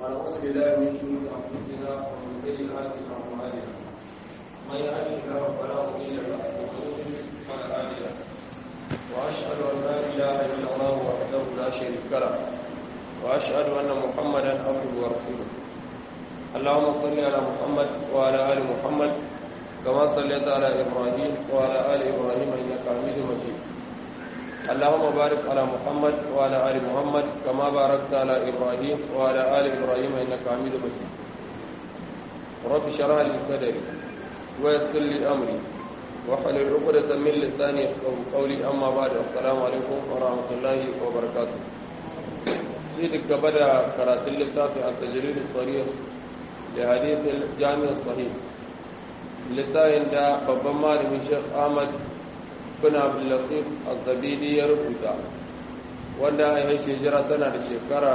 ونعوذ بالله من شرور انفسنا ومن سيئات اعمالنا من يهده الله فلا مضل له ومن يضلل فلا هادي له واشهد ان لا اله الا الله وحده لا شريك له واشهد ان محمدا عبده ورسوله اللهم صل على محمد وعلى ال محمد كما صليت على ابراهيم وعلى ال ابراهيم انك حميد مجيد اللهم بارك على محمد وعلى ال محمد كما باركت على ابراهيم وعلى ال ابراهيم انك حميد مجيد رب اشرح لي صدري ويسر لي امري واحلل عقدة من لساني يفقهوا قولي اما بعد السلام عليكم ورحمه الله وبركاته في بدا قراءة اللتاف التجريد الصريح لحديث الجامع الصحيح littafin da babban malamin sheikh ahmad bin abdullatif azabidi ya rubuta wanda a yi shejira tana da shekara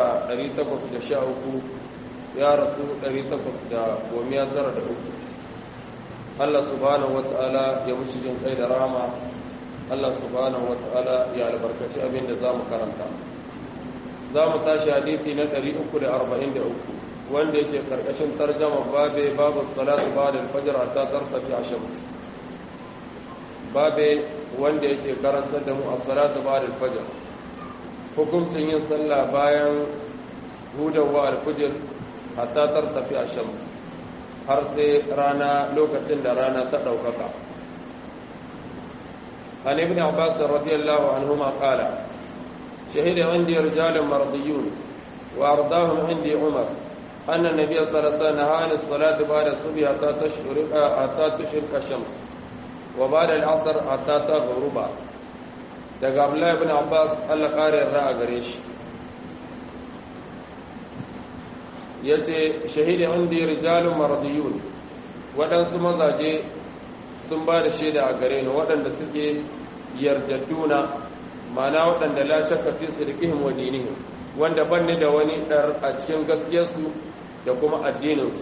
813 ya rasu 813 Allah subhanahu wa ta'ala ya mushi jin kai da rama Allah subhanahu wa ta'ala ya albarkaci abin da za mu karanta za mu tashi hadithi na 343 wanda yake karkashin tarjama babe babu salatu ba'da al-fajr hatta tartafi ash-shams babe wanda yake karantar da mu as-salatu ba'da al-fajr hukuncin yin sallah bayan hudawa al-fajr hatta tartafi ash-shams har sai rana lokacin da rana ta daukaka an ibn abbas radiyallahu anhuma qala shahida indi rijalun mardiyun wa ardahum indi umar أن النبي صلى الله عليه وسلم نهى عن الصلاة بعد الصبح حتى تشرق حتى تشرق الشمس وبعد العصر حتى تغرب daga Abdullahi ibn Abbas Allah kare yarda a gare shi yace shahidi indi rijalun maradiyun waɗansu mazaje sun ba da shaida a gare ni waɗanda suke yardadduna ma'ana waɗanda la shakka fi sidqihim wa dinihim wanda banne da wani dar a cikin gaskiyarsu da kuma addininsu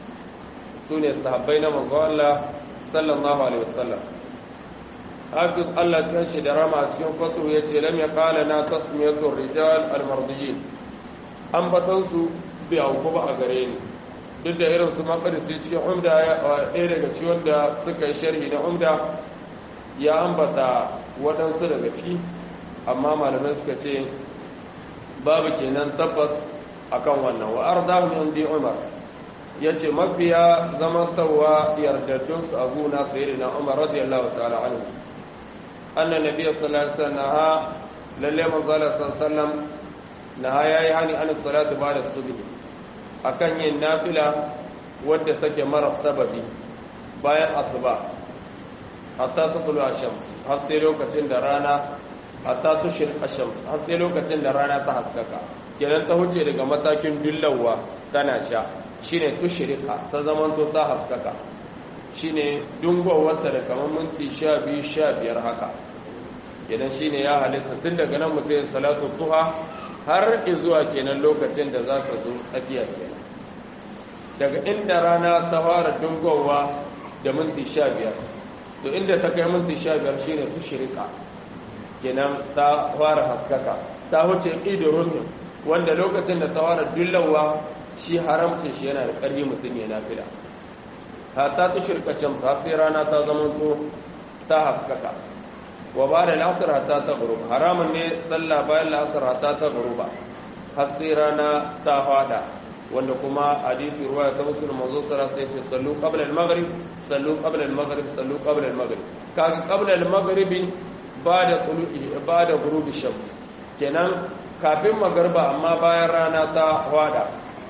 su ne sahabbai na manzo Allah sallallahu alaihi wasallam hafiz Allah kan shi da rama cikin fatu ya ce lam yaqala na tasmiyatu rijal al-mardiyin an batan su bi auku ba a gare ni duk da irin su makarisi cikin umda ɗaya daga ciwon da suka yi sharhi na umda ya ambata waɗansu daga ciki amma malamai suka ce babu kenan tabbas akan wannan wa ardahu indi umar yace mafiya zamantawa yardaddun su abu na sayyidina umar radiyallahu ta'ala anhu anna nabiy sallallahu alaihi wasallam lalle manzala sallallahu na yayi hani an salatu ba'da subhi akan yin nafila wadda take mara sababi bayan asuba hatta tulu ashams har sai lokacin da rana hatta tushir ashams har sai lokacin da rana ta haskaka kenan ta huce daga matakin dillawa tana sha shine tushrika ta zaman to ta haskaka shine dungowarta da kamar minti 12 15 haka kenan shine ya halitta tun daga nan mutum salatu duha har zuwa kenan lokacin da za ka zo tsakiya kenan daga inda rana ta fara dungowa da minti 15 to inda ta kai minti 15 shine tushrika kenan ta fara haskaka ta huce idurun wanda lokacin da ta fara dullawa shi haramcin shi yana da ƙarfi mutum ya nafila hatta ta shirka shamsu har sai rana ta zama to ta haskaka wa ba da lasar hatta ta guruba haramun ne sallah bayan lasar hatta ta guruba har sai rana ta fada wanda kuma hadisi ruwa ta musul manzo sara sai ce sallu qabla al-maghrib sallu qabla al-maghrib sallu qabla al-maghrib kaga qabla al-maghrib ba da ba da gurubi shams kenan kafin magarba amma bayan rana ta hwada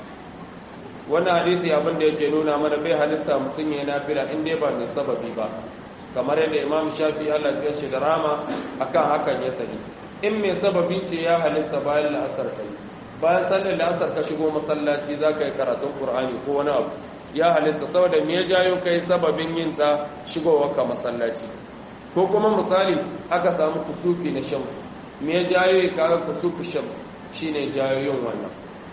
wannan hadisi abin da yake nuna mana bai halitta mutum ya nafila in dai ba mai sababi ba kamar yadda imam shafi Allah ya shi da rama akan hakan ya sani in mai sababi ce ya halitta bayan la'asar kai bayan sallar la'asar ka shigo masallaci za ka yi karatun qur'ani ko wani abu ya halitta saboda me ya jayo kai sababin yin ta shigowar ka masallaci ko kuma misali aka samu kusufi na shams me ya jayo ya kawo kusufi shams shine jayo yin wannan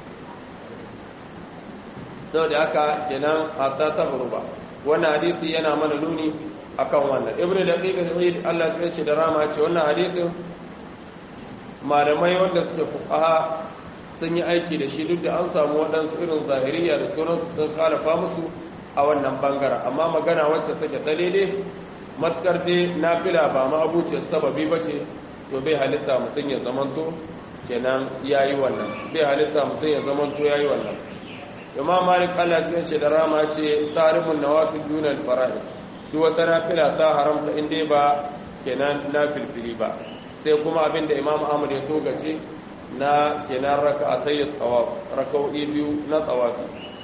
saboda haka kenan hatta ta buruba wannan hadisi yana mana nuni akan wannan ibnu daqiq al-eid Allah ya ce da rama ce wannan hadisin malamai wanda suke fuqaha sun yi aiki da shi duk da an samu waɗansu irin zahiriya da sauransu sun khalafa musu a wannan bangaren amma magana wacce take ta daidai matkar dai nafila ba ma abucin sababi ba ce to bai halitta mutum ya zamanto kenan ya yi wannan bai halitta mutum ya zamanto ya yi wannan imam malik allah cikin shi da rama ce tarihin nawafil dunal fara'i duk wata nafila ta haramta in dai ba kenan nafilfili ba sai kuma abinda imam ahmad ya togace na kenan raka a sayi tsawaf raka'o'i biyu na tsawafi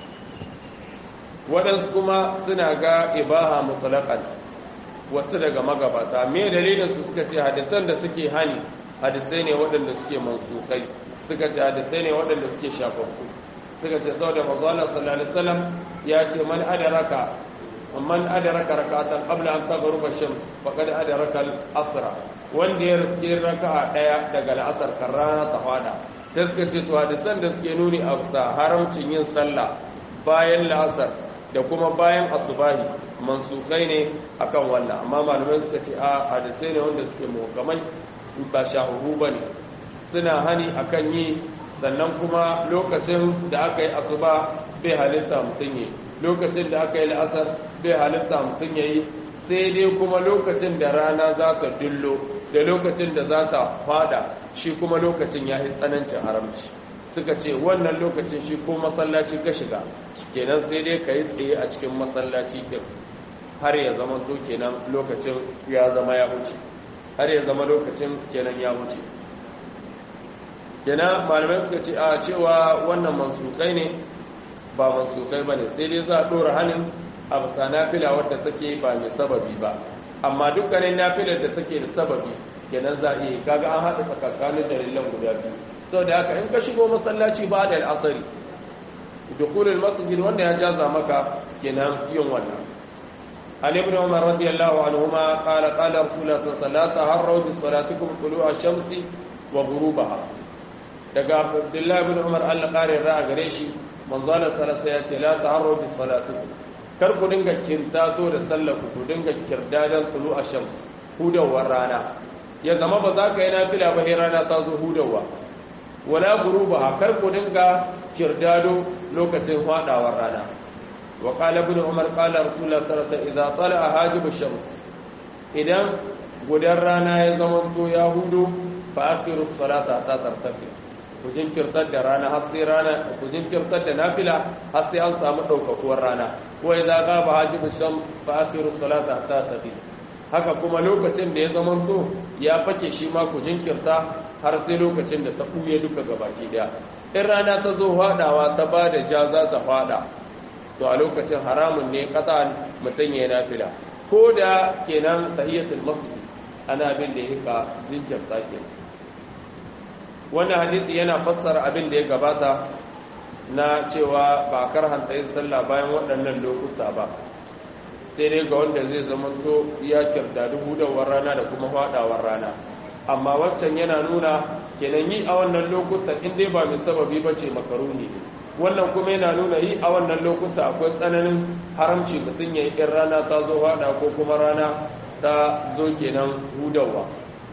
waɗansu kuma suna ga ibaha mutsalakan wasu daga magabata me dalilin su suka ce hadisan da suke hani hadisai ne waɗanda suke mansukai suka ce hadisai ne waɗanda suke shafaffu suka ce sau da mazalar sallallahu alaihi wasallam ya ce man adaraka man adaraka rak'atan qabla an taghruba shams faqad adaraka al-asra wanda ya riske raka'a daya daga al-asr kan rana ta fada sai suka ce to hadisan da suke nuni a bisa haramcin yin sallah bayan la'asar da kuma bayan asubahi mansukai ne akan wannan amma malamai suka ce a hadisai ne wanda suke muhkamai ba shahuhu bane suna hani akan yi sannan kuma lokacin da aka yi asuba bai halitta mutum yi lokacin da aka yi la'asar bai halitta mutum ya yi sai dai kuma lokacin da rana za ta dullo da lokacin da za ta fada shi kuma lokacin ya yi tsanancin haramci suka ce wannan lokacin shi ko masallaci ka shiga kenan sai dai ka yi tsaye a cikin masallaci din har ya zama to kenan lokacin ya zama ya wuce har ya zama lokacin kenan ya wuce kenan malamai suka ce a cewa wannan mansukai ne ba mansukai ba ne sai dai za a ɗora hannun a bisa nafila wadda take ba mai sababi ba amma dukkanin nafilar da take da sababi kenan za a iya kaga an haɗa tsakakanin dalilan guda biyu sau da haka in ka shigo masallaci ba da al'asari dukulul masjid wanda ya jaza maka kenan yin wannan عن ابن عمر رضي الله عنهما قال قال رسول الله صلى الله عليه وسلم لا تهروا بصلاتكم طلوع الشمس وغروبها daga abdullahi ibn umar Allah kare ra'a gare shi manzo Allah sallallahu ya ce la ta'arru bi salati kar ku dinga kintazo da sallar ku dinga kirdadan tulu ashams hudawar rana ya zama ba za ka yi nafila ba sai rana ta zo hudawa wala guruba kar ku dinga kirdado lokacin fadawar rana wa qala ibn umar qala rasulullah sallallahu alaihi wasallam idza tala'a hajib ash-shams idan gudan rana ya zama to ya hudu fa akhiru salata ta tartafi ku jinkirtar da rana har sai rana ku jinkirtar da nafila har sai an samu daukakuwar rana wa idza ghaba hajib ash-shams fa akhiru salata ta tafi haka kuma lokacin da ya zama to ya fake shi ma ku jinkirta har sai lokacin da ta buye duka gabaki daya in rana ta zo fadawa ta ba da ja za ta fada to a lokacin haramun ne kasa mutum ya nafila ko da kenan tahiyatul masjid ana bin da yake jinkirta kenan wannan hadisi yana fassara abin da ya gabata na cewa ba karhanta yin sallah bayan waɗannan lokuta ba sai dai ga wanda zai zama to ya kirda hudawar rana da kuma faɗawar rana amma wancan yana nuna kenan yi a wannan lokuta in dai ba mai sababi ba ce makaruni wannan kuma yana nuna yi a wannan lokuta akwai tsananin haramci mutum ya yi in rana ta zo faɗa ko kuma rana ta zo kenan hudawa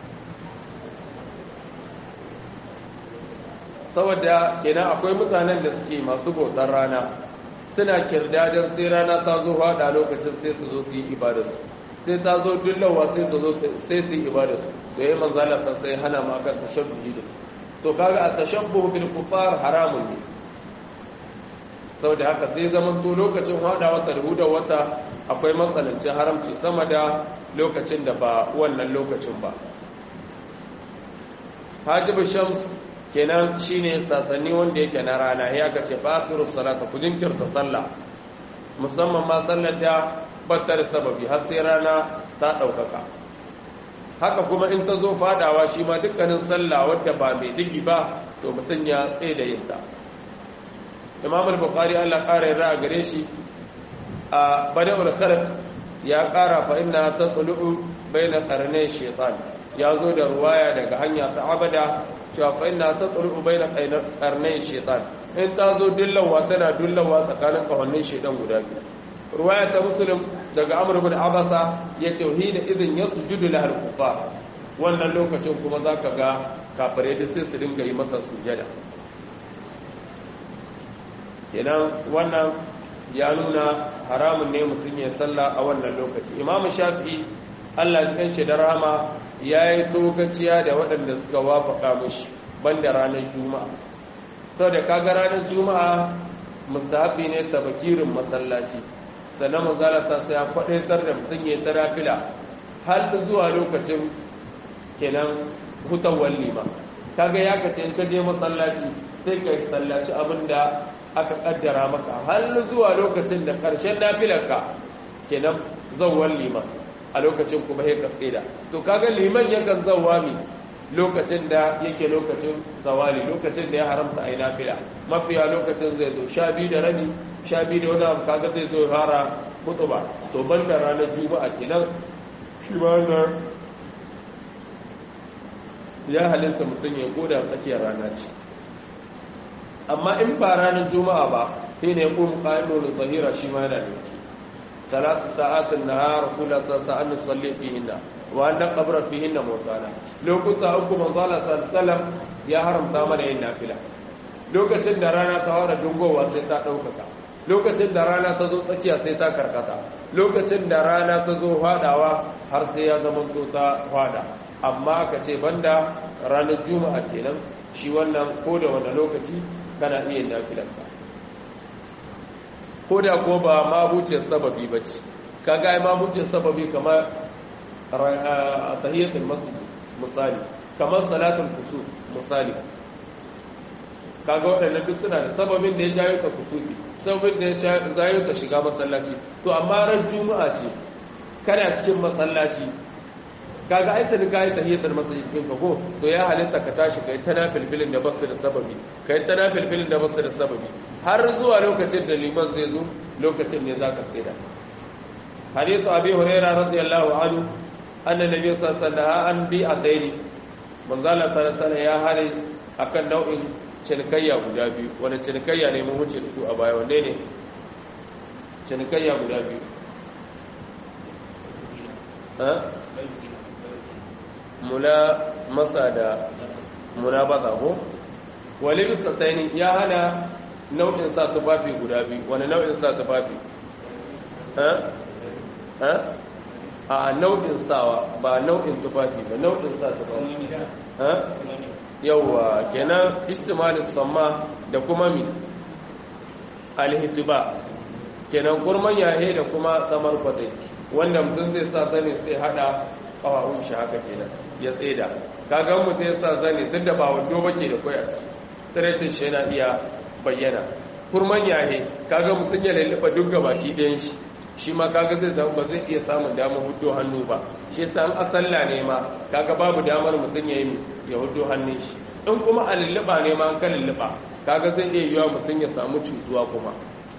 saboda kenan akwai mutanen da suke masu bautar rana suna kirdadar sai rana ta zo hada lokacin sai su zo su yi ibadarsu sai ta zo dullawa sai su zo sai su yi ibadarsu to yayin manzo Allah sai hana ma akan tashabbuhi da to kaga a tashabbuhu bil kufar haramun ne saboda haka sai zaman to lokacin hada wata da wata akwai matsalancin haramci sama da lokacin da ba wannan lokacin ba hajibu shams kenan shine sasanni wanda yake na rana ya ga ce fasiru salata ku jinkirta sallah musamman ma sallar da battar sababi har sai rana ta daukaka haka kuma in ta zo fadawa shi ma dukkanin sallah wadda ba mai digi ba to mutum ya tsaye da yin ta imam al-bukhari Allah kara yarda a gare shi a bada'ul khalq ya kara fa inna tatlu'u bayna qarnay shaytan ya zo da ruwaya daga hanya ta abada cewa fa inna tatlu'u bayna qarnay shaytan in ta zo dillawa tana dillawa tsakanin kawannin shaytan guda biyu ruwaya ta muslim daga amr ibn abasa ya tauhida idin yasjudu lahal kufar wannan lokacin kuma zaka ga kafirai da sai su dinga yi masa sujada kenan wannan ya nuna haramun ne mutum ya salla a wannan lokaci imam shafi'i Allah ya shi da rahama yayi tsokaciya da waɗanda suka wafaka mishi banda ranar juma'a saboda kaga ranar juma'a mustahabi ne tabakirin masallaci sannan manzala ta sai ya kwadaitar da mutum ya tsara fila har zuwa lokacin kenan hutawar lima kaga ya kace in ka je masallaci sai ka sallaci abinda aka kaddara maka har zuwa lokacin da karshen nafilarka kenan zawwal lima a lokacin kuma sai ka tsida to kaga liman yakan zawwa mi lokacin da yake lokacin zawali lokacin da ya haramta a yi nafila mafiya lokacin zai zo sha biyu da rabi sha biyu da wani abu kaga zai zo fara ba to ban da ranar juma'a kenan shi ma wannan ya halitta mutum ya koda tsakiyar rana ce amma in ba ranar juma'a ba sai ne kuma ƙa'idodin zahira shi ma yana da salatu sa'atin na rasulullah sallallahu alaihi wasallam salli fihinna wa anna qabra fihinna mawsana lokuta uku manzo Allah sallallahu ya haramta mana yin nafila lokacin da rana ta fara dungowa sai ta daukaka lokacin da rana ta zo tsakiya sai ta karkata lokacin da rana ta zo fadawa har sai ya zama to ta fada amma aka ce banda ranar juma'a kenan shi wannan ko da wani lokaci kana iya nafilarka ko da ko ba mabucin sababi ba ce kaga ai mabucin sababi kamar tahiyatul masjid misali kamar salatul kusur misali kaga waɗannan duk suna da sababin da ya jayo ka kusufi sababin da ya jayo ka shiga masallaci to amma ran juma'a ce kana cikin masallaci kaga ai tani kai tahiyatul masjid kin ka ko to ya halitta ka tashi kai tana filfilin da basu da sababi kai tana filfilin da basu da sababi har zuwa lokacin da liman zai zo lokacin ne zaka tsira hadithu abi hurairah radiyallahu anhu anna nabiy sallallahu alaihi wasallam an bi adaini manzala sallallahu alaihi ya hare akan nau'in cinikayya guda biyu wani cinikayya ne mun wuce da su a baya wanne ne cinikayya guda biyu mula masa da muna baza ko walibi sassaini ya hana nau'in sa tufafi guda biyu wani nau'in sa tufafi a nau'in sawa ba nau'in tufafi ba nau'in sa tufafi yauwa kenan istimalin samma da kuma mi alhitiba kenan kurman yahe da kuma samar kwatai wanda mutum zai sa sani sai hada kawawun shi haka kenan ya tseda kaga mutum ya sa zane tun da ba wando bake da kwai a ciki tsirecin shi yana iya bayyana kurman yahe kaga mutum ya lallufa duk ga baki ɗayan shi shi ma kaga zai zama ba zai iya samun damar hudu hannu ba shi yasa an asalla ne ma kaga babu damar mutum ya yi ya hudu hannun shi in kuma a lulluɓa ne ma an ka lulluɓa kaga zai iya yiwa mutum ya samu cutuwa kuma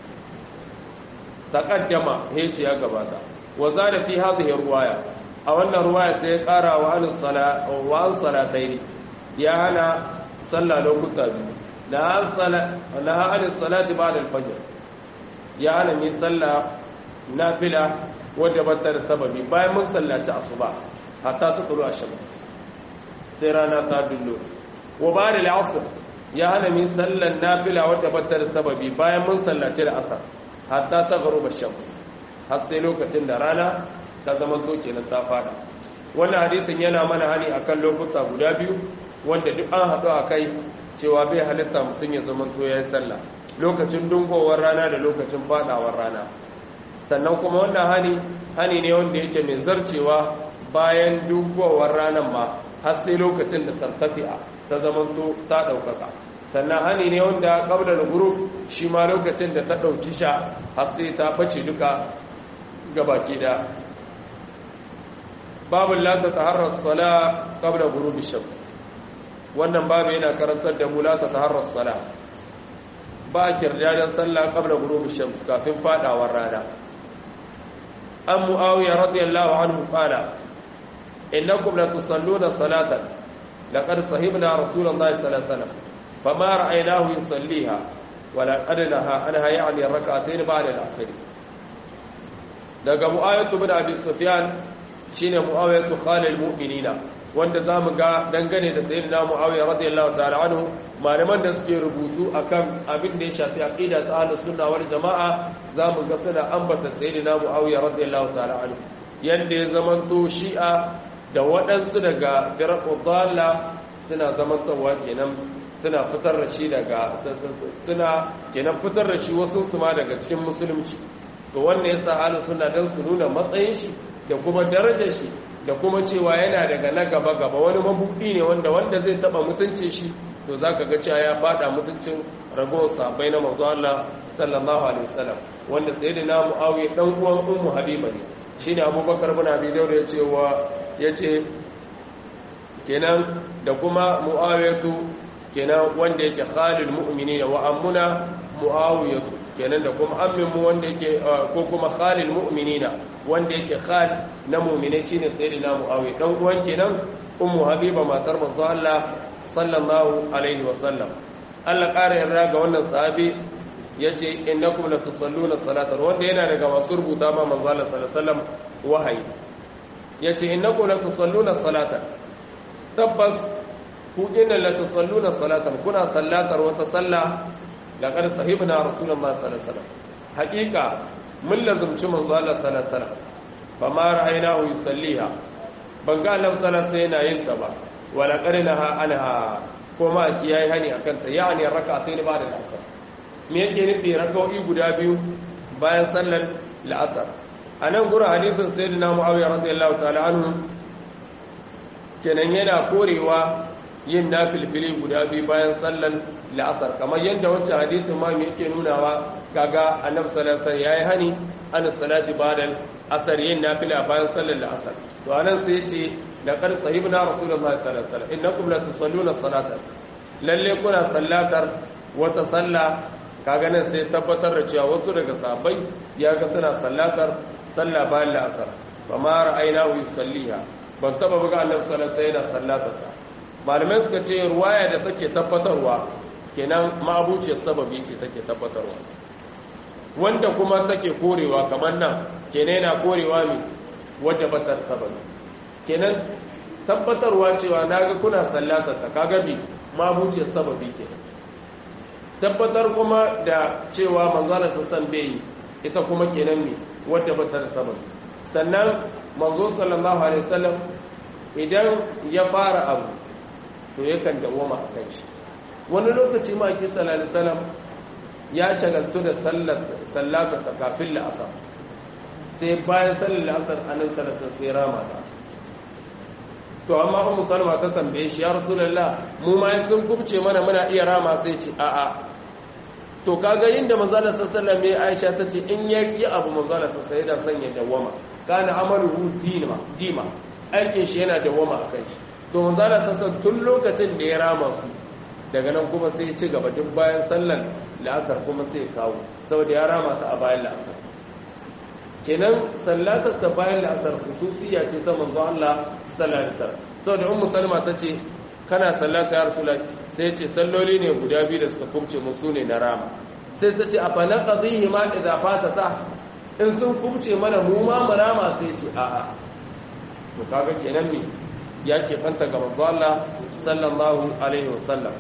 taqaddama heci ya gabata wa zada fi hadhihi ruwaya a wannan ruwaya sai ya kara wa an sala wa an salataini ya hana sallah lokuta biyu la an sala la an salati ba'da al-fajr ya hana mi sallah nafila wadda ba ta da sababi bayan mun sallaci asuba hatta ta tsoro a shams sai rana ta dullo wa ba da al'asr ya hana min sallan nafila wadda ba ta da sababi bayan mun sallaci da asar hatta ta garo ba shams har sai lokacin da rana ta zama so kenan ta fada wannan hadisin yana mana hani akan lokuta guda biyu wanda duk an haɗu a kai cewa bai halitta mutum ya zama to ya yi sallah lokacin dungowar rana da lokacin fadawar rana sannan kuma wannan hani hani ne wanda yake mai zarcewa bayan dugowar ranar ma har sai lokacin da tartafi'a ta zamanto ta ɗaukaka sannan hani ne wanda ƙablar guruf shi ma lokacin da ta ɗauki sha har sai ta bace duka gabaki da babin lata ta harar sala ƙablar guruf shams wannan babu yana karantar da mu lata ta harar sala ba a kirdajen sallah ƙablar guruf shams kafin fadawar rana عن معاوية رضي الله عنه قال إنكم لتصلون صلاة لقد صحبنا رسول الله صلى الله عليه وسلم فما رأيناه يصليها ولقد نهى عنها يعني الركعتين بعد العصر daga mu'awiyatu bin abi sufyan shine mu'awiyatu khalil mu'minina wanda zamu ga dangane da sayyidina muawiya radiyallahu ta'ala anhu malaman da suke rubutu akan abin da ya shafi aqida ta ahlus sunna wal jamaa zamu ga suna ambata sayyidina muawiya radiyallahu ta'ala anhu yanda ya zamanto shi'a da waɗansu daga firqu dalla suna zamantowa kenan suna fitar da shi daga suna kenan fitar da shi wasu su ma daga cikin musulunci to wannan yasa ahlus sunna dan su nuna matsayin shi da kuma darajar shi da kuma cewa yana daga na gaba gaba wani mabudi ne wanda wanda zai taba mutuncin shi to zaka ga cewa ya fada mutuncin ragowar sahabbai na manzo Allah sallallahu alaihi wasallam wanda sayyidina Muawiya dan uwan ummu Habiba ne shine Abubakar bin Abi Dawud ya ce wa yace kenan da kuma Muawiyatu kenan wanda yake khalil mu'minina wa ammuna Muawiyatu kenan da kuma ammin mu wanda yake ko kuma khalil mu'minina wanda yake khal na mu'minai shine sayyidina Muawiya dan uwan kenan ummu Habiba matar manzo Allah sallallahu alaihi wa sallam Allah ƙara yarda ga wannan sahabi yace innakum la tusalluna salatan wanda yana daga masu rubuta ma manzo Allah sallallahu alaihi wasallam wahayi yace innakum la tusalluna salatan tabbas ku inna la tusalluna salatan kuna sallatar wata sallah laqad sahibna rasulullahi sallallahu alaihi wasallam haqiqa mun lazumci manzo Allah sallallahu alaihi wasallam fama ra'aynahu yusalliha ban ga Allah sallallahu alaihi wasallam yana yin ta ba wala qarinaha anha kuma a kiyaye hani akan ta yani rak'atayn ba'da al-asr me yake nufi rak'o'i guda biyu bayan sallar la'asar anan gura hadisin sayyidina muawiya radiyallahu ta'ala anhu kenan yana korewa yin nafilfili guda biyu bayan sallar la'asar kamar yadda wancan hadisin ma me yake nunawa kaga annabi sallallahu alaihi wasallam yayi hani an salati ba'da asar yin nafila bayan sallar la'asar to anan sai yace laqad sahibna rasulullahi sallallahu alaihi wasallam innakum la tusalluna salata lalle kuna sallatar wata salla kaga nan sai tabbatar da cewa wasu daga sahabbai ya ga suna sallatar sallah bayan la'asar fa ma ra'aynahu yusalliha ban taba buga annabi sallallahu alaihi wasallam sallatar ta malamai suka ce ruwaya da take tabbatarwa kenan ma'abuciyar sababi ce take tabbatarwa wanda kuma take korewa kamar nan kenan yana korewa ne wadda batar sababi kenan tabbatarwa cewa naga kuna sallatar ta kaga bi mabucin sababi kenan tabbatar kuma da cewa manzala sassan bai yi ita kuma kenan ne wadda batar sababi sannan manzo sallallahu alaihi wasallam idan ya fara abu to yakan dawoma a kan shi wani lokaci ma ake sallallahu alaihi wasallam ya shagaltu da sallar sallata kafin la'asar sai bayan sallar la'asar anan sallar sai rama ta to amma ummu salma ta tambaye shi ya rasulullah mu ma sun kubce mana muna iya rama sai ce a a to kaga inda manzala sallallahu alaihi Aisha tace in ya yi abu manzala sallallahu da sanya dawama kana amaluhu dima dima aikin shi yana dawama akan shi to manzala sallallahu tun lokacin da ya rama su daga nan kuma sai ya ci gaba duk bayan sallar la'asar kuma sai ya kawo saboda ya rama ta a bayan la'asar kenan sallatar ta bayan la'asar hususiya ce ta manzo Allah sallallahu alaihi wasallam saboda ummu salma tace kana sallata ya rasul sai ce salloli ne guda biyu da suka kubce musu ne na rama sai tace afa naqdihi ma idza fatata in sun kubce mana mu ma mu rama sai ce a a to kaga kenan ne ya ke fanta ga manzo Allah sallallahu alaihi wasallam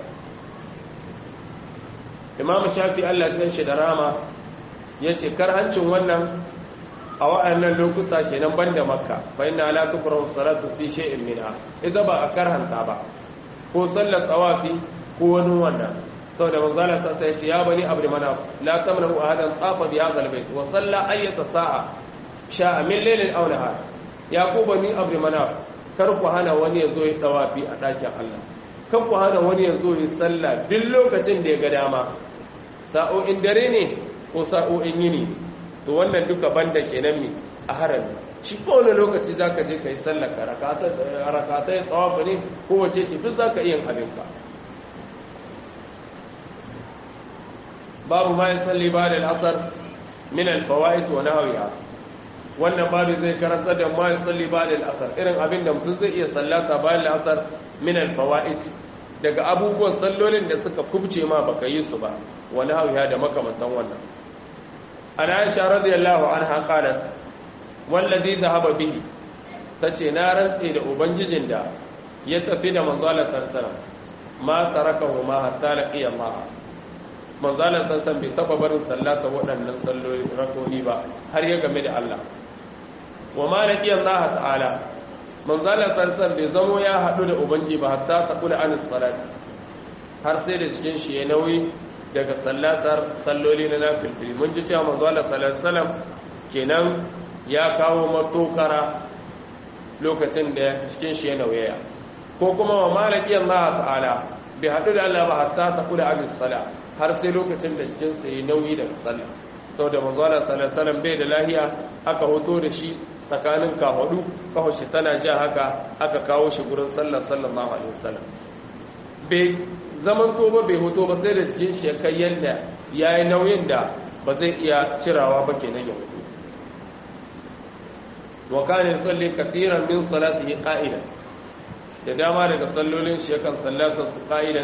imam shafi Allah ya shi da rama yace karhancin wannan a wa'annan lokuta kenan banda makka fa inna la tukrahu salatu fi shay'in minha idan ba a karhanta ba ko sallar tawafi ko wani wannan saboda manzo Allah sai ya ce ya bani abdu manaf la tamnahu ahadan tafa bi hadha albayt wa salla ayyata sa'a sha'a min laylin aw nahar ya ku bani abdu manaf kar ku hana wani yazo ya tawafi a dakin Allah kar ku hana wani yazo ya salla duk lokacin da ya ga dama sa'o'in dare ne ko sa'o'in yini to wannan duka banda kenan mi a harami shi kowane lokaci za ka je ka yi sallaka rakata ya tsawafa ne kowace ce duk za ka iya abinka babu ma yin salli ba da al'asar min alfawa'id wa nahawiya wannan babu zai karanta da ma yin salli ba da al'asar irin abin da mutum zai iya sallata bayan al'asar min alfawa'id daga abubuwan sallolin da suka kubce ma baka yi su ba wa nahawiya da makamantan wannan an aisha radiyallahu anha qalat wallazi dhahaba bihi tace na rantse da ubangijin da ya tafi da manzalar sarsalam ma tarakahu ma hatta laqiya ma manzalar sarsalam bai taba barin sallata waɗannan salloli rakoni ba har ya game da Allah wa ma laqiya Allah ta'ala manzalar sarsalam bai zamo ya haɗu da ubangi ba hatta taqula anis salati har sai da cikin shi ya nauyi daga sallatar salloli na nafilfili mun ji cewa manzo Allah sallallahu alaihi wasallam kenan ya kawo matokara lokacin da cikin shi ya nauyaya ko kuma wa malaki Allah ta'ala bai hadu da Allah ba hatta ta kula abin sala har sai lokacin da cikin sa ya nauyi daga sallah saboda manzo Allah sallallahu alaihi wasallam bai da lahiya aka hoto da shi tsakanin kahudu kawo shi tana ja haka aka kawo shi gurin sallar sallallahu alaihi wasallam bai zaman ba bai hoto ba sai da cikin shi ya kai yadda ya yi nauyin da ba zai iya cirawa ba kenan ya hoto wa kana yusalli kathiran min salatihi qa'idan da dama daga sallolin shi yakan sallata su qa'idan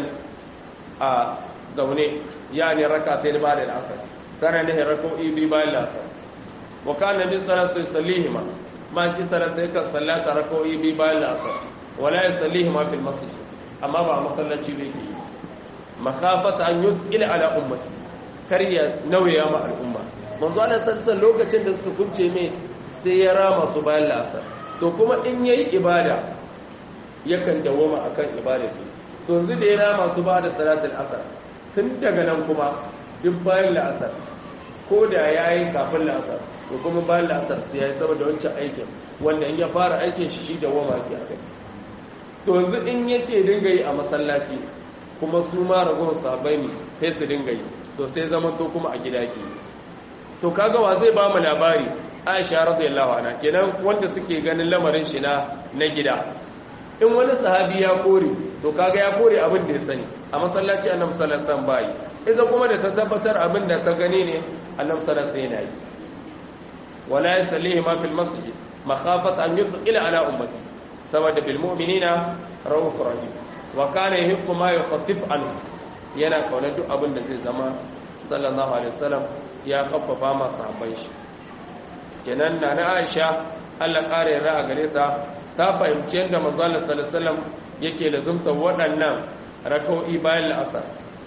a zaune yani rak'atayn ba'da al-asr kana ne rak'o'i bi bayan al-asr wa kana min salati yusallihima ma ji salata yakan sallata rak'o'i bi bayan al-asr wala yusallihima fil masjid amma ba masallaci ne ke makafata an yus'il ala ummati kar ya nauya ma al'umma manzo Allah sallallahu lokacin da suka kunce mai sai ya rama su bayan la'asar to kuma in yayi ibada yakan dawoma akan ibada to yanzu da ya rama su ba da salatul asar tun daga nan kuma duk bayan la'asar ko da yayi kafin la'asar to kuma bayan la'asar sai yayi saboda wancan aikin wanda in ya fara aikin shi shi dawoma ke akai to yanzu in ya ce dinga yi a masallaci kuma su ma ragowar sabai ne sai su dinga yi to sai zama to kuma a gida ke to kaga wa zai ba mu labari aisha radiyallahu anha kenan wanda suke ganin lamarin shi na na gida in wani sahabi ya kore to kaga ya kore abin da ya sani a masallaci annabi sallallahu alaihi wasallam bai idan kuma da ta tabbatar abin da ta gani ne annabi sallallahu alaihi wasallam yana yi wala yusallihi ma fil masjid makhafat an yusqila ala ummati saboda bil mu'minina rauf rahim wa kana yuhibbu ma yukhaffif anhu yana kauna duk abin da zai zama sallallahu alaihi wasallam ya kaffafa ma sahabban shi kenan na na Aisha Allah kare yarda a gare ta ta fahimci yadda manzo Allah sallallahu alaihi wasallam yake lazumta waɗannan rak'o'i bayan la'asar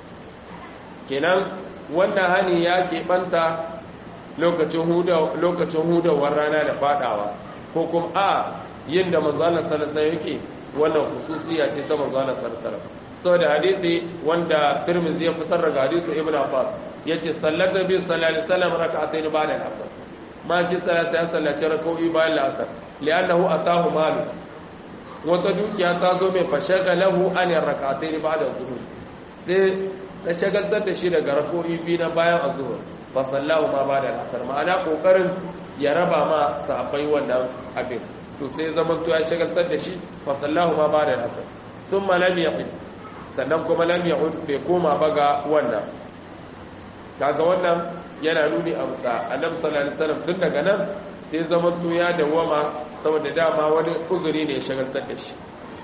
kenan wannan hani ya keɓanta lokacin huda lokacin hudawar rana da fadawa ko kuma a yin da manzalar sarasa yake wannan hususiya ce ta manzalar sarasara sau da hadisi wanda turmizi ya fitar daga hadisi ibn abbas ya ce sallar da biyu sallar salam raka a sai ba da asar ma ji sallar ya sallaci raka'o'i bayan la'asar li'annahu atahu malu wata dukiya ta zo mai fashaga lahu an raka a sai ba da zuhur sai ta shagaltar da shi daga raka'o'i biyu na bayan azhur fa sallahu ma ba da asar ma'ana kokarin ya raba ma sahabbai wannan abin to sai zaman to ya shagaltar da shi fa sallahu ma ba da asar thumma lam yaqi sannan kuma lam yaqud bai koma ba ga wannan kaga wannan yana nuni a musa annabi sallallahu alaihi wasallam tun daga nan sai zaman to ya dawama saboda dama wani uzuri ne ya shagaltar da shi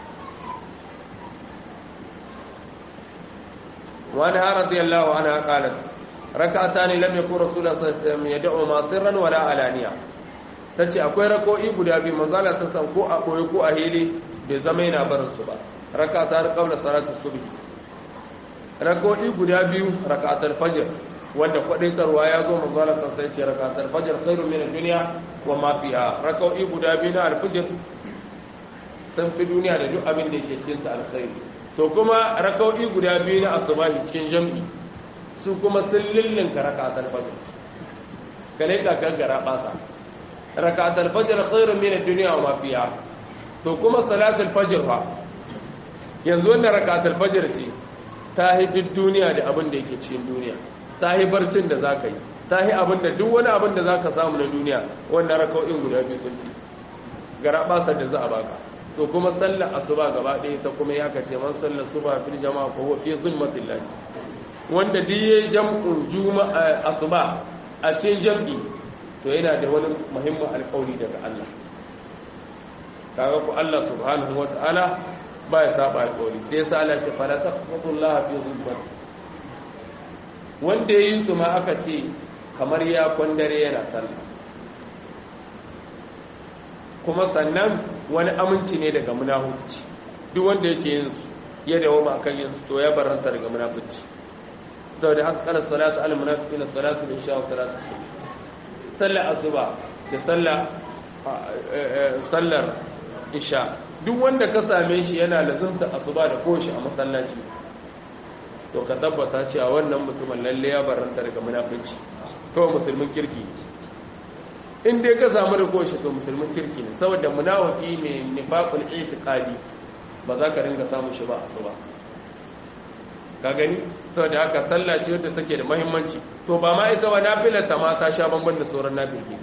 wani har radiyallahu anha qalat rak'atani lam yakun rasulullah sallallahu alaihi wasallam yad'u ma sirran wala alaniya tace akwai rako'i guda biyu manzo Allah sallallahu ko a koyi ko a hili bai zama yana barin su ba rak'atan qabla salati subh rako'i guda biyu rak'atul fajr wanda kwadaitarwa ya zo manzo Allah sallallahu alaihi wasallam rak'atul fajr khairun min ad-dunya wa ma fiha rako'i guda biyu na al-fajr san fi duniya da duk abin da yake cikin ta alkhairi to kuma rako'i guda biyu na asubahi cikin jami'i su kuma sun lullunka rakatar fajr kale ka gangara basa rakatar fajr khairun min ad-dunya wa ma fiha to kuma salatul fajr fa yanzu wannan rakatar fajr ce ta hi duk duniya da abin da yake cikin duniya ta hi barcin da zaka yi ta hi abin da duk wani abin da zaka samu na duniya wannan raka'o'in guda biyu sun fi gara basa da za a baka to kuma sallar asuba gaba ɗaya ta kuma ya kace man sallar suba fil jama'a ko huwa fi zulmatillah wanda duk ya jam'un juma'a asuba a cikin jam'i to yana da wani muhimmin alƙawari daga Allah kaga ku Allah subhanahu wata'ala ba ya saba alƙawari sai yasa Allah ya fara taqwallaha fi zulmati wanda yayin su ma aka ce kamar ya kwandare yana sallah kuma sannan wani aminci ne daga munahuci duk wanda yake yin su ya dawo ma kan yin su to ya baranta daga munafici saboda haka kana salatu al munafiqin salatu isha wa salatu sallar asuba da sallar sallar isha duk wanda ka same shi yana lazumta asuba da koshi a masallaci to ka tabbata cewa wannan mutumin lalle ya baranta daga munafici kawai musulmin kirki in dai ka samu da koshi to musulmin kirki ne saboda munafiki ne nifaqul itiqadi ba za ka ringa samun shi ba asuba ka gani saboda haka sallah ce wadda take da muhimmanci to ba ma ita ba nafilar ta ma ta sha bamban da sauran nafilki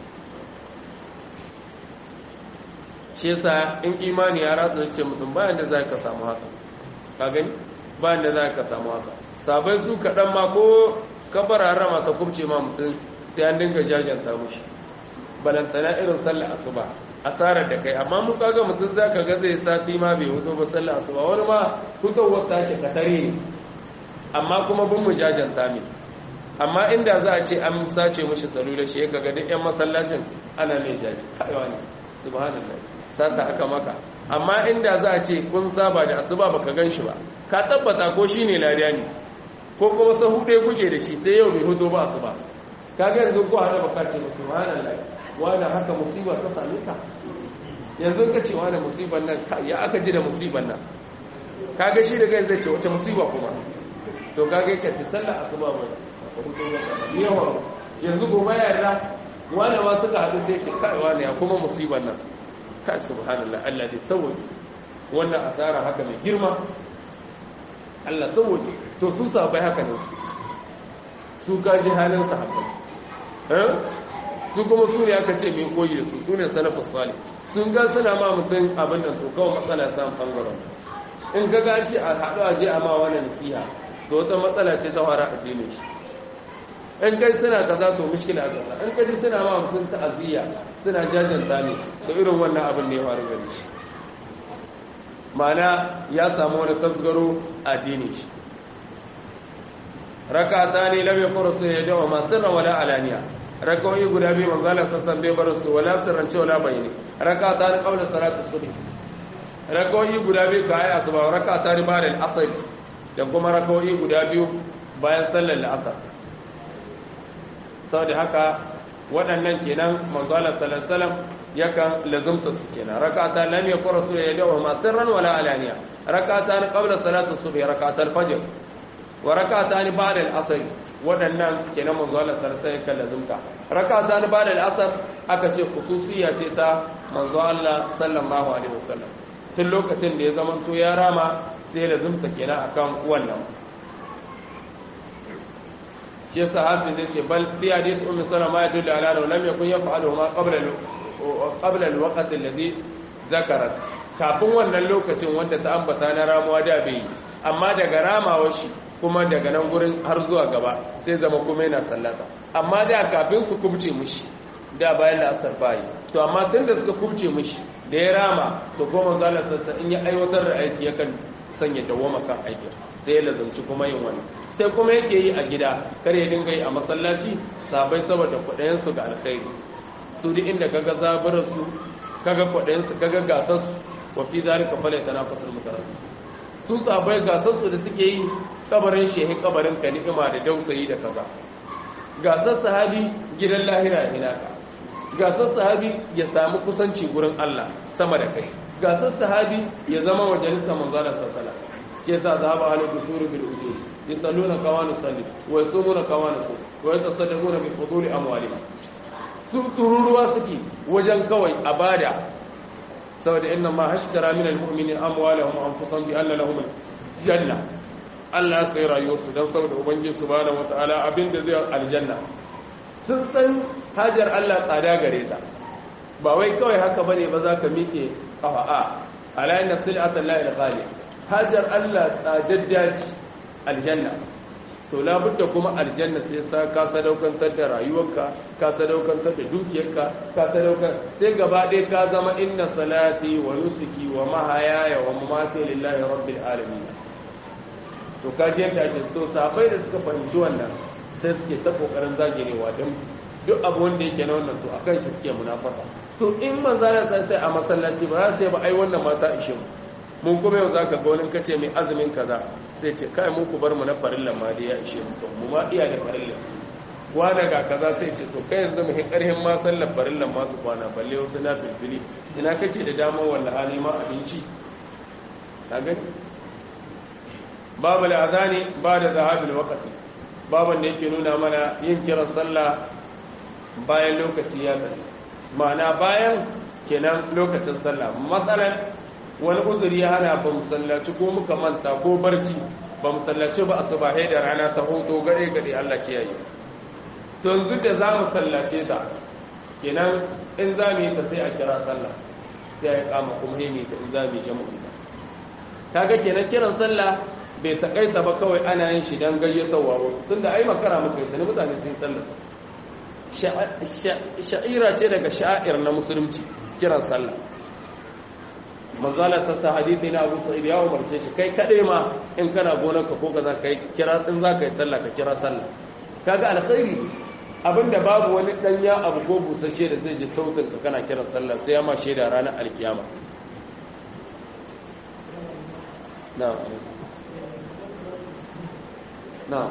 shi yasa in imani ya ratsa ce mutum bayan da za ka samu haka ka gani bayan da za ka samu haka sabai su kaɗan ma ko kabar harama ta kubce ma mutum sai an dinga jajanta mushi balantana irin sallar asuba asarar da kai amma mu kaga mutum za ka ga zai sati ma bai hutu ba sallar asuba wani ma fitowar tashi katare ne amma kuma bin mu jajanta mai amma inda za a ce an sace mushi salula shi ya kaga duk yan masallacin ana mai jaji kaiwa ne subhanallah sata aka maka amma inda za a ce kun saba da asuba baka gan shi ba ka tabbata ko shine lariya ne ko kuma sahu ɗaya kuke da shi sai yau bai hudu ba asuba ka ga yanzu ko hada baka ce subhanallah wani haka musiba ta same ka yanzu ka ce wani musiban nan ya aka ji da musiban nan ka ga shi daga yanzu ce wace musiba kuma to ka ga ka ce sallar asuba ba yawa yanzu gobe yarda wani ma suka haɗu sai ce kai wani ya kuma musiban nan ka subhanallah Allah dai saboda wannan asara haka mai girma Allah saboda to su sabai haka ne su gaji halin sahabbai eh su kuma su ne aka ce mai koyi da su su ne salafus salih sun ga suna ma mutum abin da su kawai matsala ta bangaren in ga ga ce a haɗu a je a ma wani nasiha to wata matsala ce ta fara addinin shi in kai suna kaza to mushkila kaza in kaji suna ma mutum ta'aziyya suna jajanta ne to irin wannan abin ne ya faru gare shi ma'ana ya samu wani tasgaro addini shi rakata ne lam yakuru sai ya dawa ma sirra wala alaniya rakawi guda biyu manzala sassan bai bar su wala sirrance wala bayani rakata ne qabla salatu subh rakawi guda biyu ka ayi asuba rakata ne ba'da al-asr da kuma rakawi guda biyu bayan sallar al-asr saboda haka waɗannan kenan manzala sallallahu yakan lazumta su kenan rakata lam yakun rasul ya dawo ma sirran wala alaniya rakata qabla salatu subh rakata al-fajr wa rakata ni ba'da al-asr waɗannan kenan manzala sallallahu yakan lazumta rakata ni ba'da al-asr aka ce khususiyya ce ta manzo Allah sallallahu alaihi wasallam tun lokacin da ya zama to ya rama sai lazumta kenan akan wannan shi yasa hafiz ya ce bal fi hadith ummi salama ya dullu ala annahu lam yakun yaf'alu ma qabla qabla al-waqt alladhi zakarat kafin wannan lokacin wanda ta ambata na ramuwa da bai amma daga ramawar shi kuma daga nan gurin har zuwa gaba sai zama kuma yana sallata amma da kafin su kubce mishi da bayan da asar bayi to amma tun da suka kubce mishi da ya rama to goma zalar sassa in ya aiwatar da aiki yakan sanya dawoma kan aikin sai ya lazumci kuma yin wani sai kuma yake yi a gida kar ya dinga yi a masallaci sabai saboda kudayensu ga alkhairi su duk inda kaga zaburar su kaga kudayensu kaga gasar su wa fi zalika fala tanafasul mutaraddi su sabai gasar su da suke yi kabarin shehi kabarin ka ni'ima da dausayi da kaza gasar sahabi gidan lahira ina ka gasar sahabi ya samu kusanci gurin Allah sama da kai gasar sahabi ya zama majalisar manzala sallallahu ke sa zaba ala dusuri bil ujur yusalluna kama nusalli wa yasumuna kama nasum wa yatasaddaquna bi fuduli amwalihim su tururuwa suke wajen kawai abada saboda inna ma hashtara min almu'minin amwalahum anfusahum bi anna lahum janna Allah ya sai rayuwarsu dan saboda ubangiji subhanahu wataala abinda zai aljanna sun san hajar Allah tsada gare ta ba wai kawai haka bane ba za ka miƙe kafa a ala inna sil'atan la ilaha hajar Allah tsadaddaci aljanna to labudda kuma aljanna sai sa ka sadaukantar da rayuwarka ka sadaukantar da dukiyarka ka sadaukar sai gaba ɗaya ka zama inna salati wa nusuki wa mahayaya wa mamati lillahi rabbil alamin to ka je ta ce to sabai da suka fahimci wannan sai suke ta kokarin zagirewa don duk abu wanda yake na wannan to akan shi suke munafasa to in manzo ya san sai a masallaci ba za sai ba ai wannan mata ishe mu mun kuma yau za ka ga wani kace mai azumin kaza sai ce kai mun ku bar mu na farillan ma dai ya ishe mu mu ma iya da farillan wani ga kaza sai ce to kai yanzu mu karhin ma sallar farillan ma su kwana balle wasu na filfili ina kake da damar wanda hali ma abinci ka gani babu al'azani ba da zahabil waqti baban da yake nuna mana yin kiran sallah bayan lokaci ya tsaya ma'ana bayan kenan lokacin sallah matsalan wani uzuri ya hana ba mu sallaci ko muka manta ko barci ba mu sallaci ba asuba da rana ta hoto gade gade Allah kiyaye to yanzu da za mu sallace ta kenan in za mu yi ta sai a kira sallah sai ya kama kuma ne ta in za mu yi jama'a kaga kenan kiran sallah bai takaita ba kawai ana yin shi don gayyatawa wasu tunda ai makara muka yi sani mutane sun sallah sha'ira ce daga sha'ir na musulunci kiran sallah manzala ta sa hadithi na abu sa'id ya umarce shi kai kaɗai ma in kana gonar ka ko ka za ka yi kira in za ka yi sallah ka kira sallah kaga alkhairi abinda babu wani danya abu ko busasshe da zai ji sautin ka kana kiran sallah sai ya ma shaida ranar alkiyama na'am na'am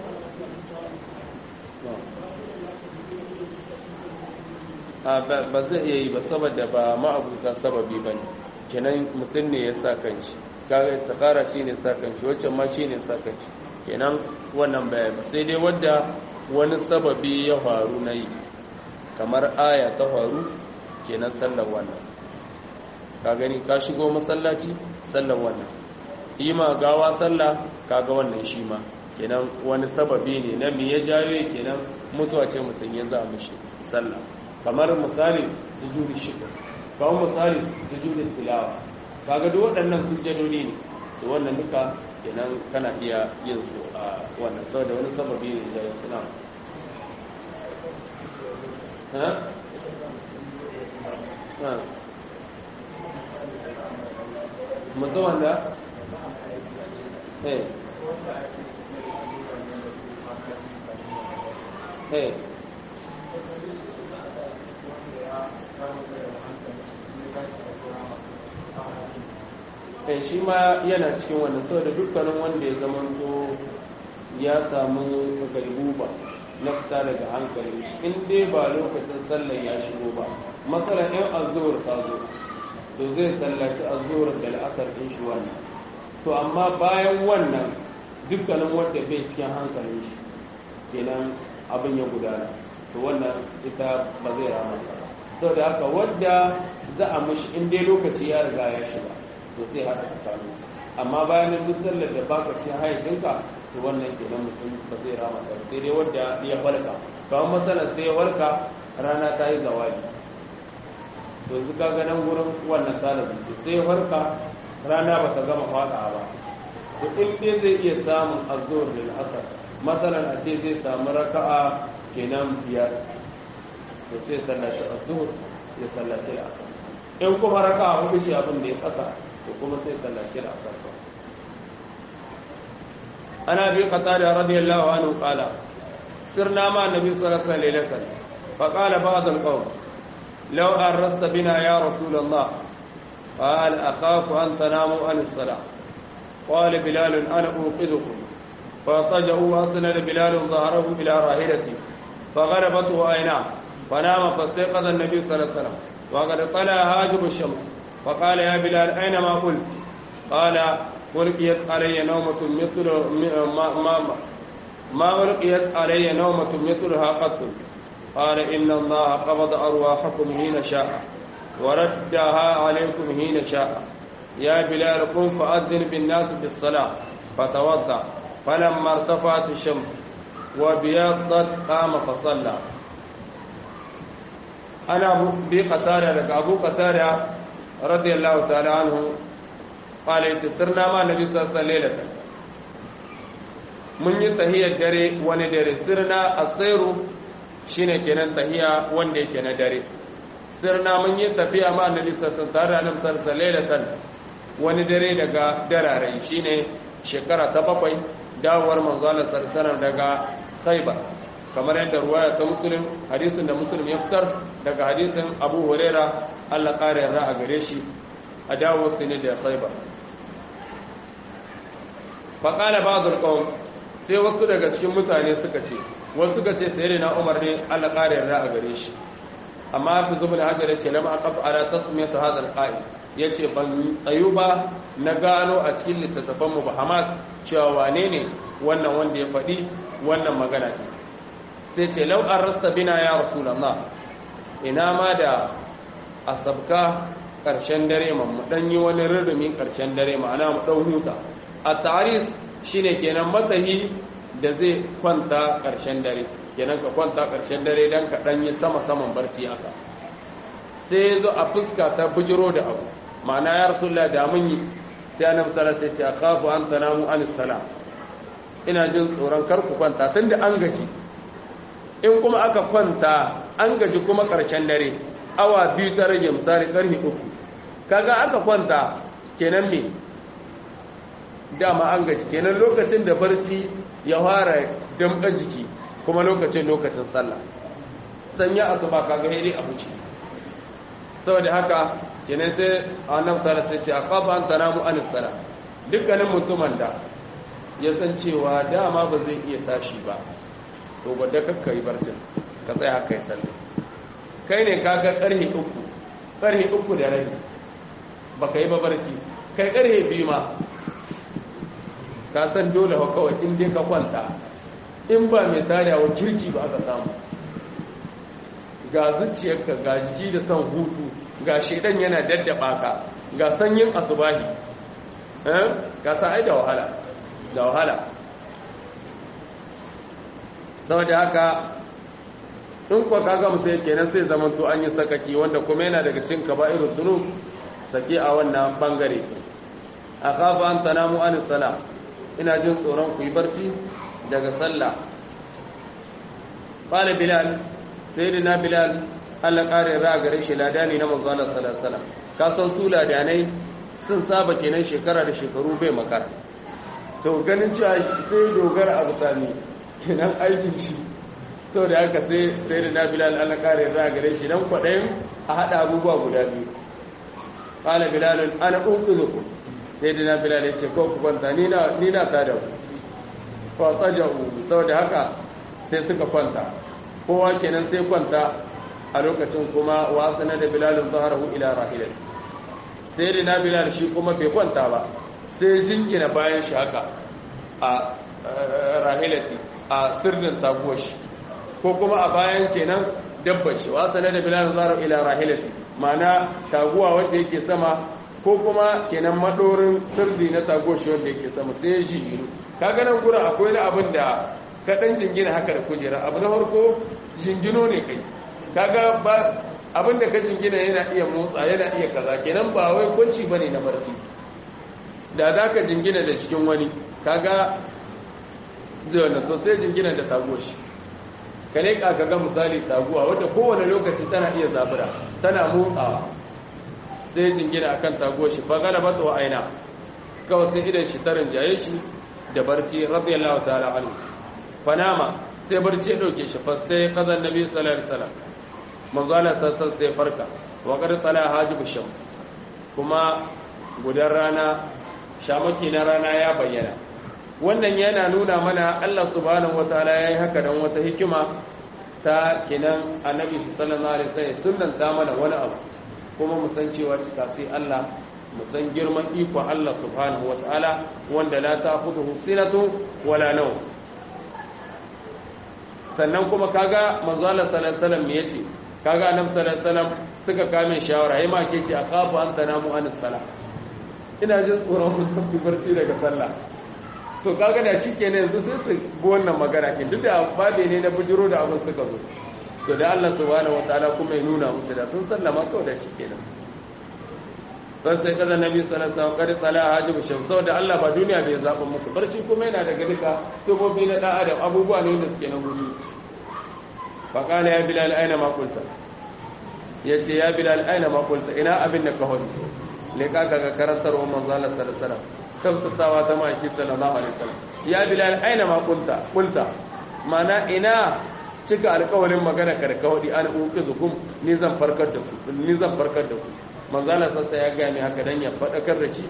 ba zai iya yi ba saboda ba ma'abuta sababi ba ne kenan mutum ne ya sa kanshi kaga istikara shi ne sa kanshi waccan ma shi ne sa kanshi kenan wannan bayan ba sai dai wadda wani sababi ya faru na yi kamar aya ta faru kenan sallar wannan ka gani ka shigo masallaci sallar wannan ima gawa sallah kaga wannan shi ma kenan wani sababi ne na me ya jawo kenan mutuwa ce mutum ya za mishi sallah kamar misali sujudi shukr kamar misali sujudi tilawa kaga duk waɗannan sujjadodi ne to wannan duka kenan kana iya yin su a wannan saboda wani sababi ne da suna ha ha mutum wanda eh eh kai shi ma yana cikin wannan saboda dukkanin wanda ya zama to ya samu galibuba na fita daga hankali in dai ba lokacin sallar ya shigo ba matsala in azuwar ta zo to zai sallaci azuwar da la'asar din shi wannan to amma bayan wannan dukkanin wanda bai cikin hankalin shi kenan abin ya gudana to wannan ita ba zai rama ba saboda haka wadda za a mashi in dai lokaci ya riga ya shiga to sai haɗa tsakanin amma bayan duk sallar da baka ci hayacinka to wannan kenan mutum ba zai rama ta sai dai wanda ya farka kawai matsalar sai ya warka rana ta yi zawali to yanzu ka ga nan gurin wannan talabin ce sai ya farka rana ba ta gama faɗa ba to in dai zai iya samun azzuwar da asar matsalar a ce zai samu raka'a kenan biyar to sai sallaci azzuhur ya sallaci asar in kuma raka'a hudu ce abin da ya kasa to kuma sai sallaci da asar ana bi qatada radiyallahu anhu qala sirna ma annabi sallallahu alaihi wasallam fa qala ba'd al-qawm law arrasta bina ya rasul allah قال أخاف أن تناموا عن الصلاة قال بلال أنا أوقظكم فاضطجعوا وأسند بلال ظهره إلى راحلته فغلبته عيناه فنام فاستيقظ النبي صلى الله عليه وسلم وقد طلع هاجب الشمس فقال يا بلال أين ما قلت قال ألقيت علي نومة مثل ما, ما, ما ألقيت علي نومة مثلها قط قال إن الله قبض أرواحكم حين شاء وردها عليكم حين شاء يا بلال قم فأذن بالناس بالصلاة فتوضأ فلما ارتفعت الشمس وبيضت قام فصلى أنا أبو قتادة لك أبو قتادة رضي الله تعالى عنه قال يتسرنا مع النبي صلى الله عليه وسلم ليلة mun yi tahiyar dare wani dare sirna a tsairu shine kenan tahiya wanda yake na dare sirna mun yi tafiya ma annabi sallallahu tare da annabi sallallahu alaihi wani dare daga darare shine shekara ta bakwai dawowar manzo Allah sallallahu daga Khaibar kamar yadda ruwaya ta Muslim hadisin da Muslim ya fitar daga hadisin Abu Huraira Allah kare yarda a gare shi a dawo su ne da Khaibar faƙala ba zurƙon sai wasu daga cikin mutane suka ce wasu suka ce sai na umar ne allah ƙara yarda a gare shi amma fi zuba da hajjar ce lama aqaf ala tasmiyat hadha alqa'id yace ban tsayu ba na gano a cikin littattafan mu bahamat cewa wane ne wannan wanda ya faɗi wannan magana ne sai ce law arrasta bina ya rasulullah ina ma da asabka karshen dare mu dan yi wani rurrumin karshen dare ma'ana mu dau huta a taris shine kenan matsayi da zai kwanta karshen dare kenan ka kwanta ƙarshen dare don ka ɗanyi sama-saman barci haka sai ya zo a fuska ta bujiro da abu ma'ana ya rasu da mun yi sai annabi sallallahu alaihi wasallam ya kafu an tanamu an salam ina jin tsoron kar ku kwanta tunda an gaji in kuma aka kwanta an gaji kuma ƙarshen dare awa biyu ta rage misali ƙarfe uku kaga aka kwanta kenan me dama an gaji kenan lokacin da barci ya fara damɗa jiki kuma lokacin lokacin sallah sanya asuba kaga hedi a huce saboda haka kenan sai annabi sallallahu alaihi wasallam ce aqaba an tanamu an salat dukkanin mutumin da ya san cewa dama ba zai iya tashi ba to gwada kakka yi barcin ka tsaya kai sallah kai ne kaga karhe uku karhe uku da rai baka yi ba barci kai karhe biyu ma ka san dole wa kawai in dai ka kwanta in ba mai tarawa kirki ba aka samu ga zuciyarka ga jiki da son hutu ga shaidan yana daddaba ka ga sanyin asubahi ka sa ai da wahala da wahala saboda haka in kwa kaga mutum yake nan sai zaman to an yi sakaki wanda kuma yana daga cin kaba'irul zunub sake a wannan bangare a kafa an tanamu an sala ina jin tsoron ku yi barci daga sallah qala bilal sayyidina bilal Allah kare ra gare shi ladani na manzo Allah sallallahu alaihi wasallam ka san su ladanai sun saba kenan shekara da shekaru bai makara to ganin cewa sai dogara abu sami kenan aikin shi to da haka sai sayyidina bilal Allah kare ra gare shi dan kwadayin a hada abubuwa guda biyu qala bilal ana unqizukum sayyidina bilal ya ce ko ku kwanta ni na ni na tada ku fatsajahu saboda haka sai suka kwanta kowa kenan sai kwanta a lokacin kuma wasana da bilalin zaharahu ila rahilat sai da na bilal shi kuma bai kwanta ba sai jingina bayan shi haka a rahilati a sirrin taguwar shi ko kuma a bayan kenan dabbar shi wasana da bilalin zaharahu ila rahilati ma'ana taguwa wanda yake sama ko kuma kenan madorin sirri na taguwar shi wanda yake sama sai ya jinginu kaga nan gurin akwai na abin da ka dan jingina haka da kujera abu na farko jingino ne kai kaga ba abin da ka jingina yana iya motsa yana iya kaza kenan ba wai kwanci bane na barci da za ka jingina da cikin wani kaga zai wannan to sai jingina da taguwa shi ka ne ka ga misali taguwa wadda kowane lokaci tana iya zabura tana motsawa sai jingina akan taguwa shi fa galaba to aina kawai sai idan shi tarin jaye shi da barci radiyallahu ta'ala anhu fanama sai barci ya dauke shi fa sai kazan nabi sallallahu alaihi wasallam manzo Allah sassan sai farka wa qad tala hajibu shams kuma gudan rana shamaki na rana ya bayyana wannan yana nuna mana Allah subhanahu wataala yayi haka dan wata hikima ta kinan annabi sallallahu alaihi wasallam sunnan ta mana wani abu kuma mu san cewa cika sai Allah mu san girman iko Allah subhanahu wataala wanda la ta'khudhuhu sinatu wala nawm sannan kuma kaga manzo Allah sallallahu alaihi wasallam me yace kaga annabi sallallahu alaihi wasallam suka kame shawara yayi ma ke ce aqafu anta namu anis sala ina jin tsoron mutum fi barci daga sallah to kaga da shi kenan yanzu sai su bi wannan magana ke duk da babe ne na bujiro da abin suka zo to da Allah subhanahu wataala kuma ya nuna musu da sun sallama kawai da shi kenan sai sai kaza nabi sallallahu alaihi wasallam kare tsala hajibu shamsu da Allah ba duniya bai zaba musu barci kuma yana daga duka tubobi na da adam abubuwa ne da suke na guri fa kana ya bilal aina ma qulta yace ya bilal aina ma qulta ina abin da ka hodi ne ka ga karantar wa manzo Allah sallallahu alaihi wasallam kamsasawa ta maki sallallahu alaihi wasallam ya bilal aina ma qulta qulta mana ina cika alƙawarin magana ka da ka hodi an uqizukum ni zan farkar da ku ni zan farkar da ku manzala sassa ya gaya mai haka don ya faɗakar da shi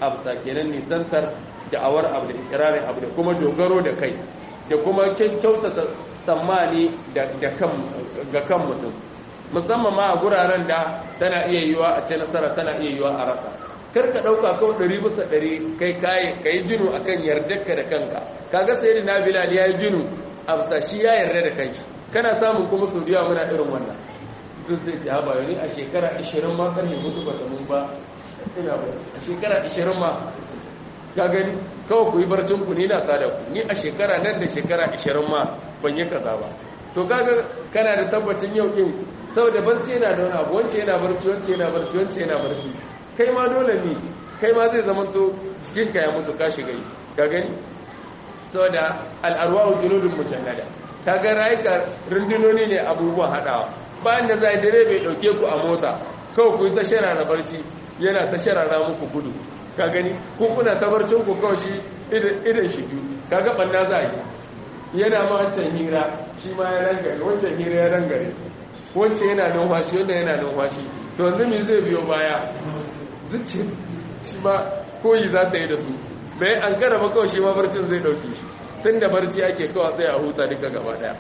absa kenan nisantar da'awar abu da ikirarin abu da kuma dogaro da kai da kuma kyautata tsammani ga kan mutum musamman ma a guraren da tana iya yiwa a ce nasara tana iya yiwa a rasa kar ka ɗauka kawai ɗari bisa ɗari kai kayi ka yi jinu a kan yardarka da kanka kaga sai da bilal ya yi jinu a bisa shi ya yarda da kanki kana samun kuma sau da muna irin wannan duk zai ce haɓa yau a shekara 20 ma karni mutu ba ta mun ba ina ba a shekara 20 ma ka gani kawai ku yi barcin ku ni na tsada ku ni a shekara nan da shekara 20 ma ban yi kaza ba to kaga kana da tabbacin yau din saboda barci yana da wani abu wance yana barci wance yana barci wance yana barci kai ma dole ne kai ma zai zama to jikinka ya mutu ka shiga yi ka gani saboda al'arwahu junudun mujannada kaga rayuka rundunoni ne abubuwan hadawa bayan da zai dare bai dauke ku a mota kawai ku yi ta sharara barci yana ta sharara muku gudu ka gani ko kuna ta barcin ku kawai shi idan shi biyu kaga banna za yi yana ma wancan hira shi ma ya rangare wancan hira ya rangare wancan yana numfashi wanda yana numfashi to yanzu me zai biyo baya zuci shi ma koyi za ta yi da su bai an kara ba kawai shi ma barcin zai dauke shi tun da barci ake kawai tsaye a huta duka gaba daya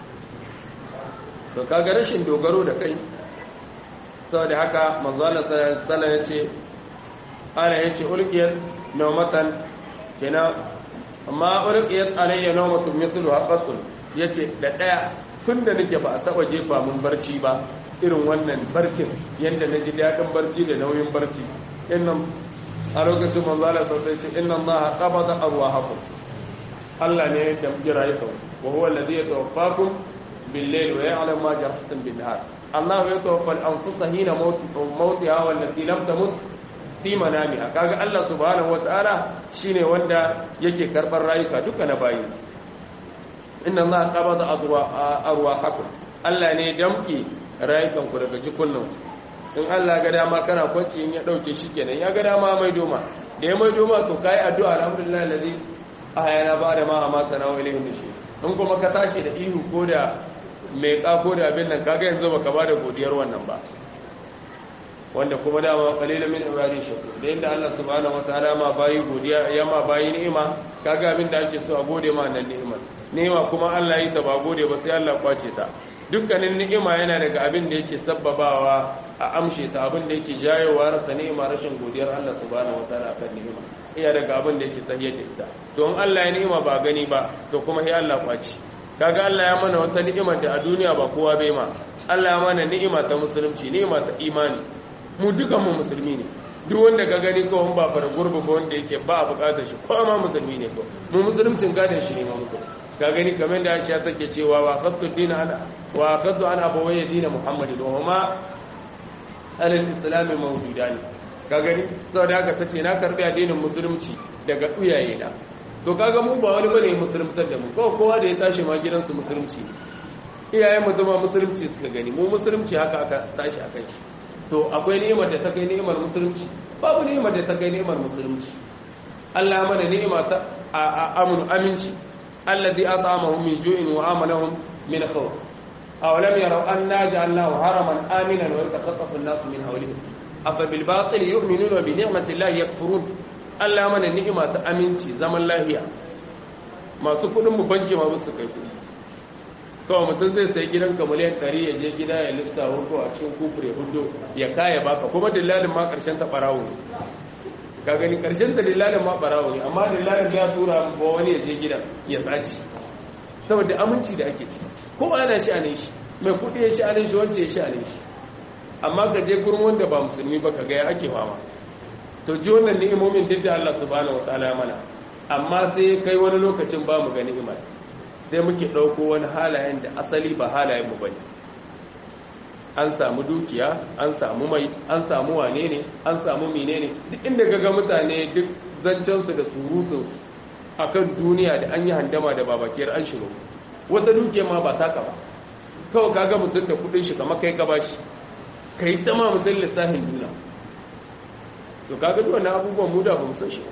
to kaga rashin dogaro da kai saboda haka manzala sallallahu ya ce ana yace ulqiyat nawmatan kina amma ulqiyat alayya nawmatun mithlu haqatul yace da daya tunda nake ba a taba jefa mun barci ba irin wannan barcin yanda naji dadin barci da nauyin barci innan a lokacin manzala sai ce inna allaha qabada arwahakum Allah ne ya damki rayukan wa huwa alladhi yatawaffakum bil-layli wa ya'lamu ma jarahtum bin-nahar Allah ya tawaffa al-anfusa hina mautiha wallati lam tamut fi manamiha kaga Allah subhanahu wata'ala shine wanda yake karbar rayuka duka na bayi inna Allah qabada arwahakum Allah ne damki rayukan ku daga jikunan in Allah ga dama kana kwanci in ya dauke shi kenan ya ga dama mai doma da ya mai doma to kai addu'a alhamdulillah alladhi ahayana ba da ma amata na wa ilayhi nushur in kuma ka tashi da ihu ko da mai ko da abin nan kaga yanzu baka bada godiyar wannan ba wanda kuma dama qalilan min ibadi shakur da inda Allah subhanahu wataala ma bayi godiya ya ma bayi ni'ima kaga abin da ake so a gode ma nan ni'imar ni'ima kuma Allah yi ta ba gode ba sai Allah kwace ta dukkanin ni'ima yana daga abin da yake sabbabawa a amshe ta abin da yake jayowa rasa ni'ima rashin godiyar Allah subhanahu wataala kan ni'ima iya daga abin da yake tsahiyar da ita to in Allah ya ni'ima ba gani ba to kuma sai Allah kwace kaga Allah ya mana wata ni'ima da a duniya ba kowa bai ma Allah ya mana ni'ima ta musulunci ni'ima ta imani mu dukan mu musulmi ne duk wanda ka gani ko ba fara gurbu ba wanda yake ba a bukatar shi ko ma musulmi ne ko mu musuluncin gadon shi ne ma musulmi ka gani kamar da Aisha take cewa wa qaddu dina ana wa qaddu ana abawayya dina Muhammadin wa huma alal islam mawjudan ka gani saboda haka tace na karbi addinin musulunci daga uyaye na to kaga mu ba wani bane musuluntar da mu ko kowa da ya tashi ma gidansu musulunci iyayen mu zama musulunci suka gani mu musulunci haka aka tashi akan shi to akwai ni'imar da ta kai ni'imar musulunci babu ni'imar da ta kai ni'imar musulunci Allah mana ni'ima ta amunu aminci alladhi at'amahum min ju'in wa amanahum min khawf aw lam yaraw anna ja'alnahu haraman aminan wa yatakhaffafu an-nasu min hawlihim afa bil batil yu'minuna bi ni'mati llahi yakfurun Allah mana ni'ima ta aminci zaman lafiya masu kudin mu banki ma musu kai kudi kawai mutum zai sai gidanka miliyan 100 ya je gida ya lissa hudu a cikin kufure hudu ya kaya baka kuma dillalin ma karshen ta barawo ne ka gani karshen ta dillalin ma barawo ne amma dillalin ya tura ba wani ya je gidan ya tsaci saboda aminci da ake ci ko ana shi a shi mai kudi ya shi a shi wance ya shi a shi amma ka je gurin wanda ba musulmi ba ka ga ya ake fama to ji wannan ni'imomin duk da Allah subhanahu wataala mana amma sai kai wani lokacin ba mu ga ni'imar sai muke ɗauko wani halayen da asali ba halayenmu ba ne an samu dukiya an samu mai an samu wane ne an samu mine ne duk inda gaga mutane duk zancensu da surutunsu a kan duniya da an yi handama da babakiyar an shiro wata dukiya ma ba taka ba kawai kaga mutum da kudin shi kama kai gaba shi ka yi ta ma mutum lissafin duniya to kaga duk wani abubuwan mu da ba mu san shi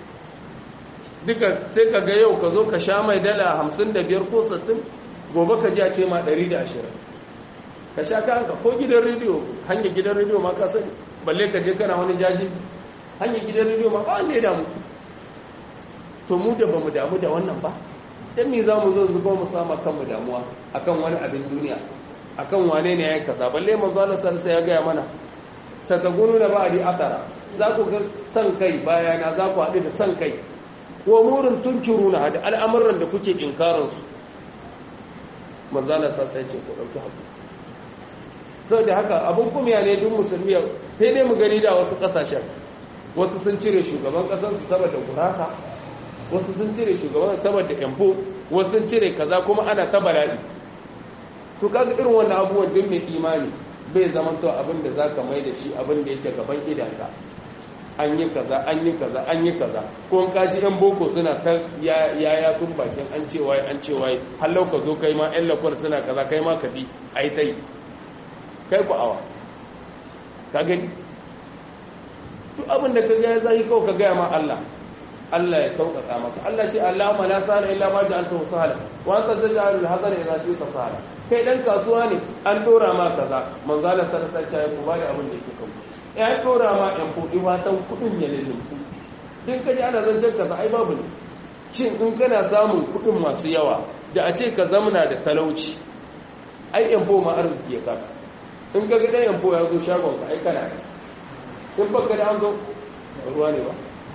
duka sai ka ga yau ka zo ka sha mai dala hamsin da biyar ko sittin gobe ka ji a ce ma ɗari da ashirin ka sha ka hanka ko gidan rediyo hanyar gidan rediyo ma ka sani balle ka je kana wani jaji hanyar gidan rediyo ma ba wanda ya damu to mu da bamu damu da wannan ba dan me za mu zo zuba mu sama kanmu damuwa akan wani abin duniya akan wane ne yayin kaza balle manzo Allah sallallahu ya gaya mana satagunu da ba'di atara za ku ga san kai bayana za ku haɗu da san kai wa murin tunkiruna da al'amuran da kuke inkarin su manzo Allah sallallahu ya ce ku dauki hakuri saboda haka abin kumiya ne duk musulmi sai dai mu gani da wasu kasashen wasu sun cire shugaban kasar su saboda gurasa wasu sun cire shugaban saboda yamfo wasu sun cire kaza kuma ana ta bala'i to kaga irin wannan abubuwan duk mai imani bai zama to abin da zaka mai da shi abin da yake gaban idanka an yi kaza an yi kaza an yi kaza ko in kaji yan boko suna ta ya ya tun bakin an ce wai an ce wai hallau ka zo kai ma yan lakwar suna kaza kai ma ka bi ai tai kai ku awa ka gani duk abin da ka ga ya zai kawai ka gaya ma Allah Allah ya sauƙaƙa maka Allah shi Allah ma la sana illa ma ja'alta sahla wa anta taj'alul hazana idza shi'ta sahla kai dan kasuwa ne an dora ma kaza manzo Allah sallallahu alaihi wasallam ya bada abin da yake kawo ya dora ma ɗan kudi fatan kudin ya lulluɓu din kaji ana zancen kaza ai babu ne shin in kana samun kudin masu yawa da a ce ka zamana da talauci ai yan ma arziki ya kaka in ga gidan yanfo ya zo shagon ka ai kana in baka da an zo ruwa ne ba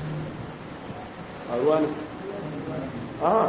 a ruwa ne a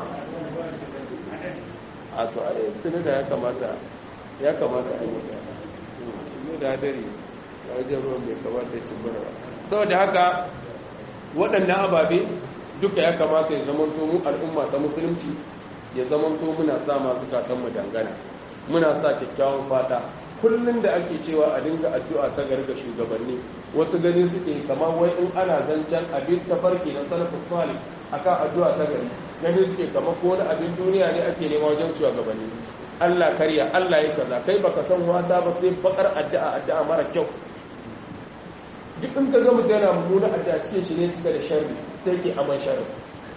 a to ai tuni da ya kamata ya kamata a yi ne da dare wajen ruwan bai kamata ci bura ba saboda haka waɗannan ababe duka ya kamata ya zama mu al'umma ta musulunci ya zama muna sa masu katanmu dangana muna sa kyakkyawan fata kullum da ake cewa a dinga addu'a ta garga shugabanni wasu gani suke kamar wai in ana zancen abin ta farki na salafin salih akan addu'a ta gari gani suke kamar ko wani abin duniya ne ake nema wajen shugabanni Allah karya Allah ya kaza kai baka san wata ba sai bakar addu'a addu'a mara kyau duk in ka ga mutum yana mummuna addu'a cikin shi ne cika da sharri sai ke aman sharri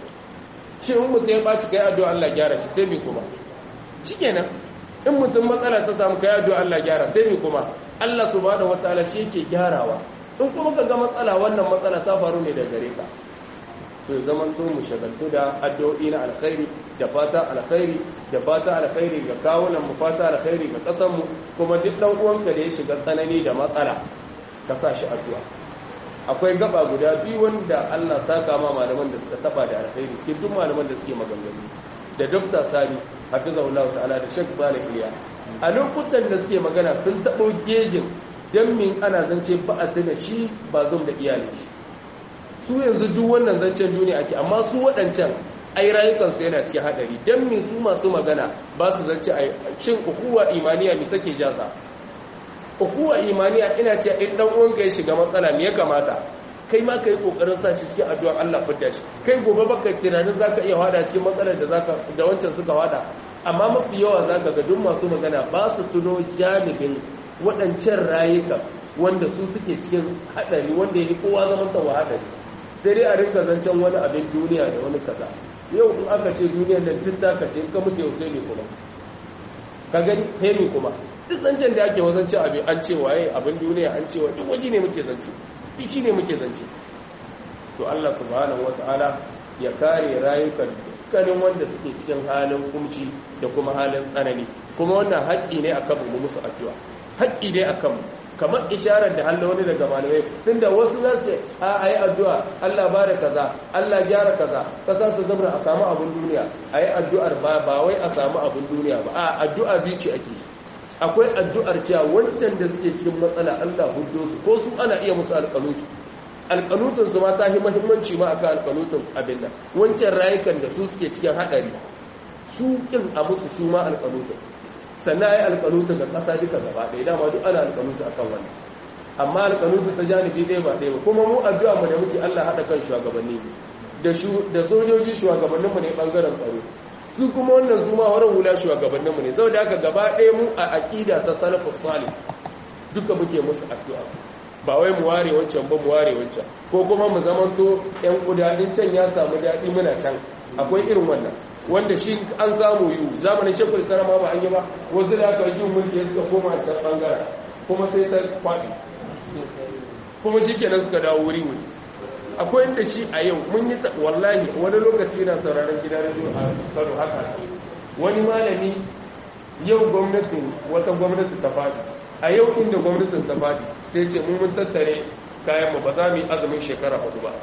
shi in mutum ya ɓaci kai addu'a Allah gyara shi sai bai kuma shikenan in mutum matsala ta samu kai addu'a Allah gyara sai me kuma Allah subhanahu wataala shi yake gyarawa in kuma ka ga matsala wannan matsala ta faru ne da gare ka to zaman to mu shagaltu da addu'o'i na alkhairi da fata alkhairi da fata alkhairi ga kawunan mu fata alkhairi ga kasan mu kuma duk dan uwanka da ya shiga tsanani da matsala ka sa shi addu'a akwai gaba guda biyu wanda Allah saka ma malaman da suka taba da alkhairi sai duk malaman da suke maganganu da Dr. Sani hafizahullahu ta'ala da Sheikh Salih Iliya a lokutan da suke magana sun tabo gejin dan min ana zance ba a tuna shi ba zum da iyali su yanzu duk wannan zancen duniya ake amma su waɗancan ai rayukansu yana cikin haɗari dan min su masu magana ba su zance a shin ukuwa imaniya me take jaza ukuwa imaniya ina ce in dan uwanka ya shiga matsala me ya kamata kai ma kai kokarin sa shi cikin addu'ar Allah fidda shi kai gobe baka tunanin zaka iya hada cikin matsalar da zaka da wancan suka hada amma mafi yawa zaka ga duk masu magana ba su tuno janibin waɗancan rayuka wanda su suke cikin hadari wanda yake kowa zaman ta hadari sai dai a rinka zancen wani abin duniya da wani kaza yau in aka ce duniyar nan duk zaka ce ka mutu yau sai ne kuma ka gani hemi kuma duk zancen da ake wazance abin an ce waye abin duniya an ce wa duk waje ne muke zance duk shi ne muke zance to Allah subhanahu wata'ala ya kare rayukan dukkanin wanda suke cikin halin kumci da kuma halin tsanani kuma wannan haƙƙi ne akan mu musu addu'a haƙƙi ne akan mu kamar isharar da Allah wani daga malamai tunda wasu za su a ayi addu'a Allah ba da kaza Allah gyara kaza kaza su zama a samu abin duniya ayi addu'ar ba ba wai a samu abin duniya ba a addu'a biyu ce ake akwai addu'ar cewa wancan da suke cikin matsala Allah huddo su ko su ana iya musu alƙanutu alƙanutun su ma ta yi muhimmanci ma akan alƙanutun abin nan wancan rayukan da su suke cikin haɗari su kin a musu su ma alƙanutun sannan ai alƙanutu ga ƙasa duka gaba ɗaya dama duk ana alƙanutu akan wannan amma alƙanutu ta janibi ɗaya ba ɗaya ba kuma mu addu'a mu da muke Allah haɗa kan shugabanni da da sojoji shugabannin mu ne bangaren tsaro su kuma wannan su ma wurin hula shugabannin mu ne saboda haka gaba ɗaya mu a aqida ta salafus salih duka muke musu addu'a ba wai mu ware wancan ba mu ware wancan ko kuma mu zamanto ƴan kudadin can ya samu daɗi muna can akwai irin wannan wanda shi an samu yi zamanin shekul sarama ba an yi ba wasu da aka yi mulki suka koma can bangaren kuma sai ta kwaɗi kuma shi kenan suka dawo wuri wuri akwai inda shi a yau mun yi wallahi wani lokaci na sauraron gidan radio a Kano haka wani malami yau gwamnatin wata gwamnati ta fadi a yau inda gwamnatin ta fadi sai ce mun mun tattare kayan mu ba za mu yi azumin shekara hudu ba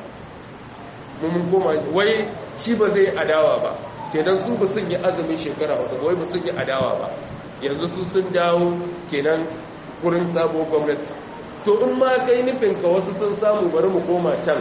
mun mun koma wai shi ba zai adawa ba kenan su ba sun yi azumin shekara hudu wai ba sun yi adawa ba yanzu su sun dawo kenan gurin sabo gwamnati to in ma kai nufin ka wasu sun samu bari mu koma can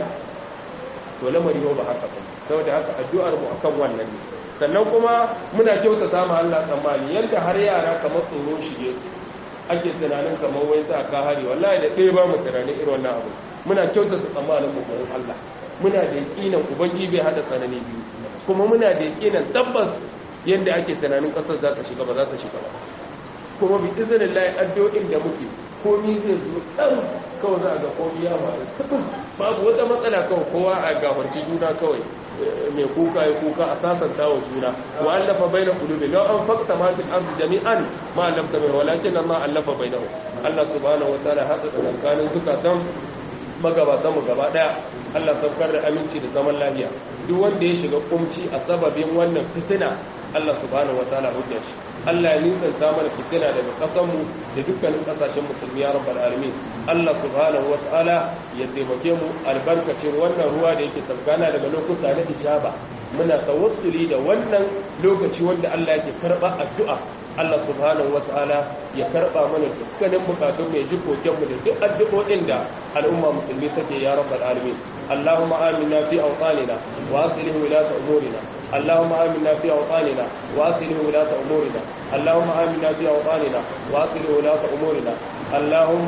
to lamari yau ba haka ba saboda haka addu'ar mu akan wannan ne sannan kuma muna kyautata ma Allah tsammani yanda har yara kamar tsoro shige su ake tunanin kamar wai sa ka hari wallahi da ɗaya ba mu tunanin irin wannan abu muna kyautata tsammanin mu gurin Allah muna da yakinan ubangi bai hada tsanani biyu kuma muna da yakinan tabbas yanda ake tunanin kasar za ta shiga ba za ta shiga ba kuma bi izinin layi addu'o'in da muke komi zai zo ɗan kawai za a ga komi ya faru babu wata matsala kawai kowa a gafarci juna kawai mai kuka ya kuka a sasanta wa juna wa allafa bai na kulubi lau an fakta ma fil ardi jami'an ma allafta bai walakin ma allafa bai na Allah subhanahu wa ta'ala hasa tsakankanin zukatan magabatan mu gaba daya Allah saukar da aminci da zaman lafiya duk wanda ya shiga kumci a sababin wannan fitina Allah subhanahu wa ta'ala hujja shi Allah ya nisanta mana fitina daga ƙasarmu da dukkanin ƙasashen musulmi ya rabbal alamin Allah subhanahu wa ta'ala ya taimake mu albarkacin wannan ruwa da yake tsarkana daga lokuta na ijaba muna tawassuli da wannan lokaci wanda Allah yake karba addu'a Allah subhanahu wa ta'ala ya karba mana dukkanin bukatun mai ji koken mu da duk addu'o'in da al'umma musulmi take ya rabbal alamin Allahumma amina fi awtanina wa aslih wilata umurina اللهم آمنا في أوطاننا وأصله ولاة أمورنا اللهم آمنا في أوطاننا وأصله ولاة أمورنا اللهم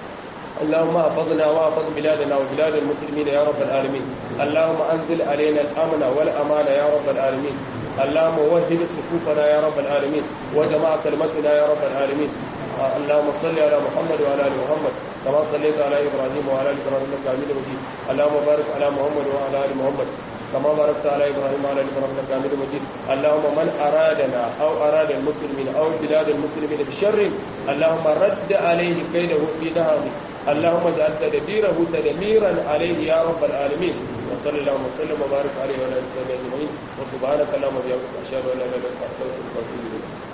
اللهم احفظنا واحفظ بلادنا وبلاد المسلمين يا رب العالمين اللهم أنزل علينا الأمن والأمان يا رب العالمين اللهم وحد صفوفنا يا رب العالمين وجمع كلمتنا يا رب العالمين اللهم صل على محمد وعلى ال محمد كما صليت على ابراهيم وعلى ال ابراهيم انك حميد مجيد اللهم بارك على محمد وعلى ال محمد كما باركت على ابراهيم وعلى ال ابراهيم انك حميد مجيد اللهم من ارادنا او اراد المسلمين او بلاد المسلمين بشر اللهم رد عليه كيده في نهره اللهم اجعل تدبيره تدميرا عليه يا رب العالمين وصلى اللهم وسلم وبارك عليه وعلى اله وصحبه اجمعين وسبحانك اللهم وبحمدك اشهد ان لا اله الا انت استغفرك واتوب اليك